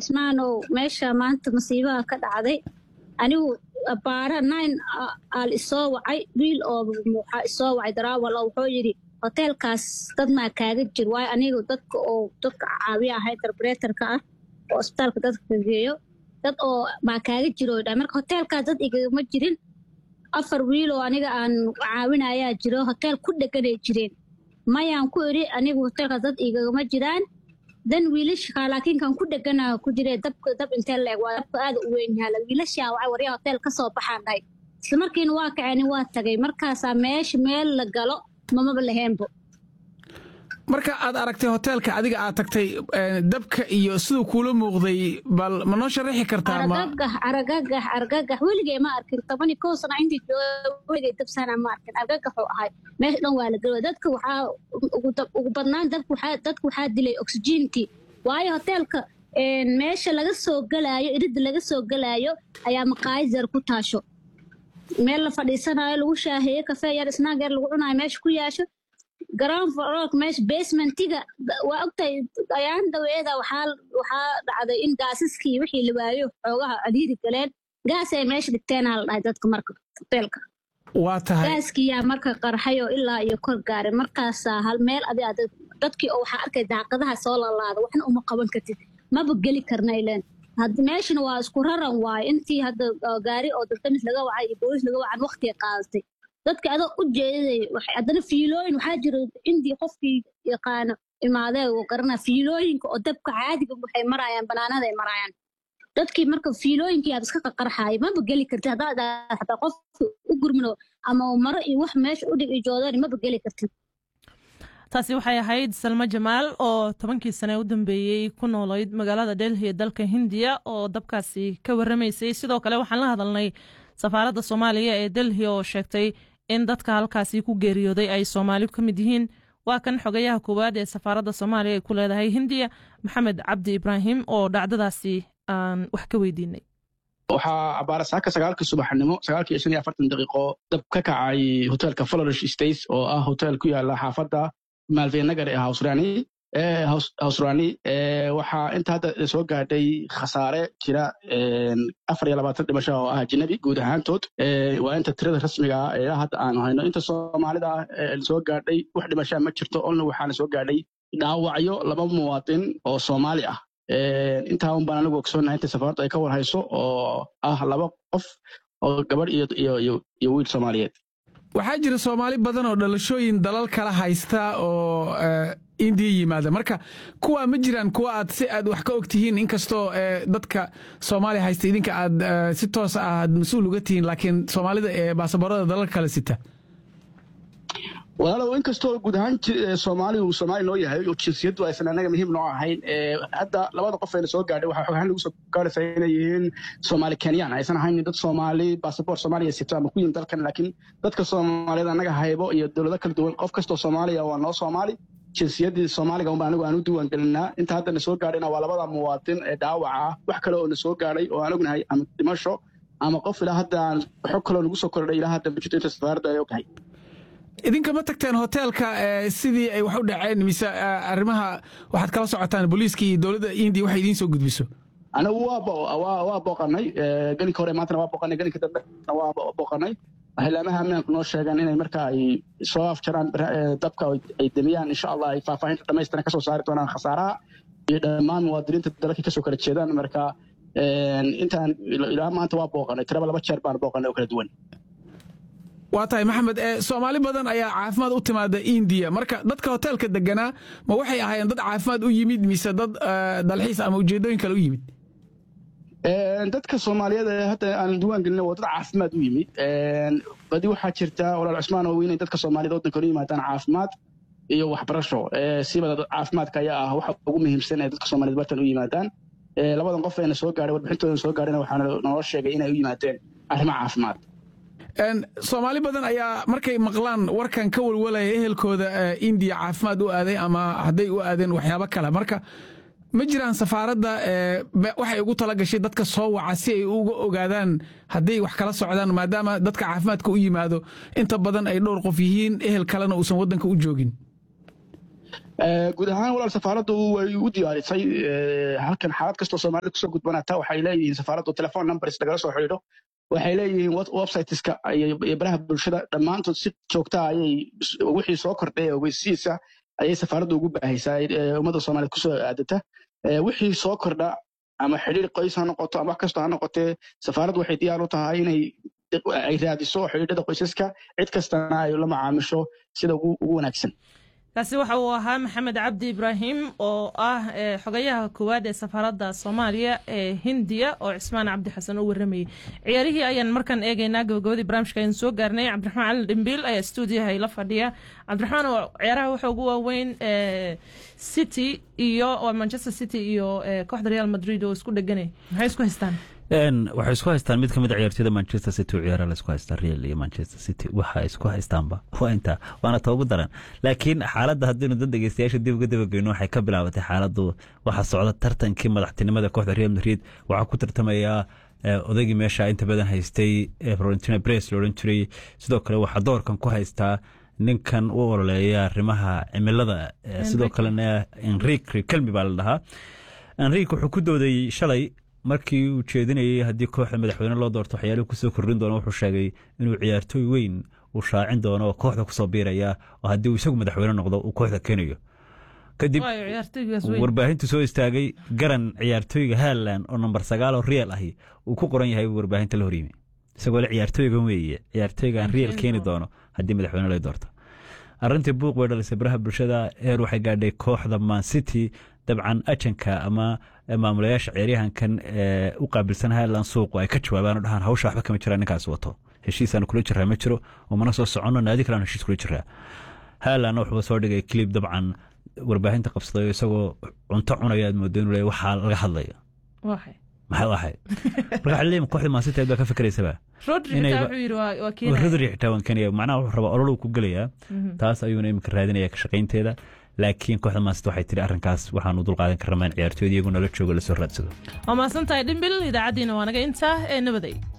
cismaanow meesha maanta masiibaha ka dhacday anigu baara nine aal isoo wacay wiil oo waxaa isoo wacay daraawal oo wuxuu yidhi hoteelkaas dad maa kaaga jir waayo anigu dadka oo dadka caawiya ahay interpreterka ah oo isbitaalka dadka geeyo dad oo maa kaaga jiro dha marka hoteelkaas dad igagama jirin afar wiil oo aniga aan caawinayaa jiro hoteel ku dheganay jireen mayaan ku idhi anigu hoteelkaas dad igagama jiraan dan wiilasha laakiin kan ku dhegana ku jire dabka dab intee leeg waa dabka aada u weyn yaala wiilashaa wacay waryaa hotel ka soo baxaan dhahay isla markiina waa kaceni waa tagay markaasaa meesha meel la galo mamaba laheenbo marka aad aragtay hoteelka adiga aad tagtay dabka iyo siduu kuula muuqday bal ma noo sharaxi kartaa argagax argagax argagax weligay ma arkin tobani kow sana intii jooga weligay dabsana ma arkin argagaxuu ahay meesha dhan waa la gelo dadka waxaa ugu badnaan dadka waxaa dadka waxaa dilay oxygentii waayo hoteelka meesha laga soo galaayo iridda laga soo galaayo ayaa maqaayizar ku taasho meel la fadhiisanayo lagu shaaheeyo kafee yar snaag yar lagu cunayo meesha ku yaasho ground floor meesha basementiga waa ogtahay ayaan daweeda waxaa waxaa dhacday in gaasaskii wixii la waayo xoogaha cadiiri galeen gaas ay meesha dhigteenaa la dhahay dadka marka hoteelka waa tahay gaaskiyaa marka qarxay oo ilaa iyo kor gaaray markaasaa hal meel adi ad dadkii oo waxaa arkay daaqadaha soo lalaada waxna uma qaban kartid maba geli karna ileen meeshana waa isku raran waayo intii hadda gaari oo daldamis laga wacay iyo boolis laga wacan waqtiga qaadatay dadka adoo u jeeday haddana fiilooyin waxaa jira indii qofkii yaqaano imaadee uu garanaa fiilooyinka oo dabka caadiga waxay maraayaan banaanada ay maraayaan dadkii marka fiilooyinkii aad iska qaqarxaaya maba geli kartid haddaad hataa qof u gurmino ama maro iyo wax meesha u dhig iyo joodani maba geli kartid taasi waxay ahayd salmo jamaal oo tobankii sane u dambeeyey ku noolayd magaalada delhi ee dalka hindiya oo dabkaasi ka warramaysay sidoo kale waxaan la hadalnay safaaradda soomaaliya ee delhi oo sheegtay in dadka halkaasi ku geeriyooday ay soomaali ka mid yihiin waa kan xogayaha koowaad ee safaaradda soomaaliya ay ku leedahay hindiya maxamed cabdi ibraahim oo dhacdadaasi aan wax ka weydiinay waxaa abaara saaka sagaalka subaxnimo sagaalkii shan iyo afartan daqiiqo dab ka kacay hoteelka florish states oo ah hotel ku yaala xaafadda maalveynagar ee hawsrani hawsrani waxaa inta hadda soo gaadhay khasaare jira afar iyo labaatan dhimasho oo ah ajnabi guud ahaantood waa inta tirada rasmiga ah ee hadda aanu hayno inta soomaalida ah soo gaadhay wax dhimashaa ma jirto olna waxaana soo gaadhay dhaawacyo laba muwaadin oo soomaali ah intaa un baan anigu ogsoonnahay inta safaaradu ay ka war hayso oo ah laba qof oo gabadh iyo wiil soomaaliyeed waxaa jira soomaali badan oo dhalashooyin dalal kala haysta oo indiya yimaada marka kuwaa ma jiraan kuwa aad si aad wax ka og tihiin inkastoo dadka soomaaliya haysta idinka aad si toos ah aad mas-uul uga tihiin laakiin soomaalida ee baasaboorada dalal kale sita walaalow inkastoo guud ahaan soomaaligu soomaali noo yahay oo jinsiyaddu aysan anaga muhiim noo ahayn hadda labada qof ayna soo gaadhay waxaa xogahaan lagu soo gaaraysaa inay yihiin soomaali kenyaan aysan ahayn dad soomaali basaboor soomaaliya sito ama ku yihin dalkan laakiin dadka soomaaliyeed annaga haybo iyo dowlado kala duwan qof kastoo soomaaliya waa noo soomaali jinsiyaddii soomaaliga unba anigu aan u diiwaan gelinaa inta hadda na soo gaadhayna waa labada muwaadin ee dhaawaca ah wax kale oo na soo gaadhay oo aan ognahay ama dhimasho ama qof ilaa hadda aan xog kaloo nagu soo kordhay ilaa hadda bujito inta safaaradda ay ognahay idinka ma tagteen hoteelka sidii ay wax u dhaceen mise arrimaha waxaad kala socotaan booliiska iyo dowladda indiya waxay idiin soo gudbiso anigu waa booqanay gelinka hore maantana waa booqanay gelinka dambena waa booqanay xilaamaha ammaanku noo sheegeen inay marka ay soo afjaraan dabka ay demiyaan insha allah ay faahfaahinta dhamaystiran kasoo saari doonaan khasaaraha iyo dhammaan muwaadiniinta dalkii kasoo kala jeedaan marka intaan ilaa maanta waa booqanay tiraba laba jeer baan booqanay oo kala duwan waa tahay maxamed soomaali badan ayaa caafimaad u timaada indiya marka dadka hoteelka deganaa ma waxay ahaayeen dad caafimaad u yimid mise dad dalxiis ama ujeedooyin kale u yimid dadka soomaaliyeed ee hadda aan diwaan gelina waa dad caafimaad u yimid badi waxaa jirta walaal cusmaan oo inay dadka soomaaliyed waddanka u yimaadaan caafimaad iyo waxbarasho siba caafimaadka ayaa ah waxa ugu muhiimsan ee dadka soomaaliyeed bartan u yimaadaan labadan qof eena soo gaadhay warbixintoodan soo gaadhayna waxaana noo sheegay inay u yimaadeen arrimo caafimaad soomaali badan ayaa markay maqlaan warkan ka walwalaya ehelkooda indiya caafimaad u aaday ama hadday u aadeen waxyaabo kale marka ma jiraan safaaradda waxay ugu tala gashay dadka soo waca si ay uga ogaadaan hadday wax kala socdaan maadaama dadka caafimaadka u yimaado inta badan ay dhowr qof yihiin ehel kalena uusan waddanka u joogin guud ahaan walaal safaaraddu way u diyaarisay halkan xaalad kastoo soomaalida kusoo gudbanata waxay leeyihiin safaaraddu telefon numbers lagala soo xidhiidho waxay leeyihiin websiteska iyo baraha bulshada dhammaantood si joogta ayay wixii soo kordhay ee ogeysiisa ayay safaaraddu ugu baahaysaa ummadda soomaaliyed kusoo aadata wixii soo kordha ama xidhiir qoys ha noqoto ama wax kastoo ha noqotee safaaraddu waxay diyaar u tahay inay ay raadiso xidhiidhada qoysaska cid kastana ay la macaamisho sida ugu wanaagsan kaasi waxa uu ahaa maxamed cabdi ibraahim oo ah xogayaha koowaad ee safaaradda soomaaliya ee hindiya oo cismaan cabdi xasan u waramayay ciyaarihii ayaan markaan eegaynaa gabagabadii barnaamijka ayaan soo gaarnay cabdiraxmaan cali dhimbiil ayaa stuudiyaha ila fadhiya cabdiraxmaan oo ciyaaraha waxa ugu waaweyn city iyo manchester city iyo kooxda real madrid oo isku dheganay maxay isku haystaan waxay isku haystaan mid ka mid a ciyaartooyda manchester city oo ciyaara la isku haystaa real iyo manchester city waxa isku haystaanba waa intaa waana ta ugu daran laakiin xaaladda haddaynu dad dhegeystayaasha dib uga dabageyno waxay ka bilaabatay xaaladdu waxaa socda tartankii madaxtinimada kooxda real madrid waxaa ku tartamayaa odaygii meesha inta badan haystay florentina bres la odhan jiray sidoo kale waxaa doorkan ku haystaa ninkan u ololeeya arrimaha cimilada sidoo kalena enrik kelmi baa la dhahaa enrik wuxuu ku dooday shalay markii uu jeedinayay haddii kooxda madaxweyne loo doorto waxyaalihii kusoo kordhin doono wuxuu sheegay inuu ciyaartooy weyn uu shaacin doono oo kooxda kusoo biiraya oo haddii uu isagu madaxweyne noqdo uu kooxda keenayo kadib warbaahintu soo istaagay garan ciyaartooyga haland oo namber sagaal oo real ahi uu ku qoran yahay warbaahinta la horyimi isagoo le ciyaartooygan weeye ciyaartooygaan real keeni doono haddii madaxweyne loo doorto arrintii buuq bay dhalisay baraha bulshada heer waxay gaadhay kooxda man city dabcan ajanka ama maamulayaasha ciyaaryahankan u qaabilsan highland suuqu ay ka jawaabaan oo dhahaan hawsha waxba kama jiraan ninkaas wato heshiisaan kula jiraa ma jiro oo mana soo soconno naadi kalean heshiis kula jiraa highlandna wuxuu soo dhigay clip dabcan warbaahinta qabsaday isagoo cunto cunaya aad moodo inuu le waxaa laga hadlayo maxay ahayd marka waxaa leeyahay kooxda maasita baa ka fikiraysaba rodri xitaa waan keenaya macnaha wuxuu rabaa ololuu ku gelayaa taas ayuuna iminka raadinaya ka shaqaynteeda laakiin kooxda maasita waxay tiri arrinkaas waxaanu dul qaadan karnaa in ciyaartooyda iyagu nala joogo lasoo raadsado waa mahadsantahay dhimbil idaacaddiina waa naga intaa ee nabaday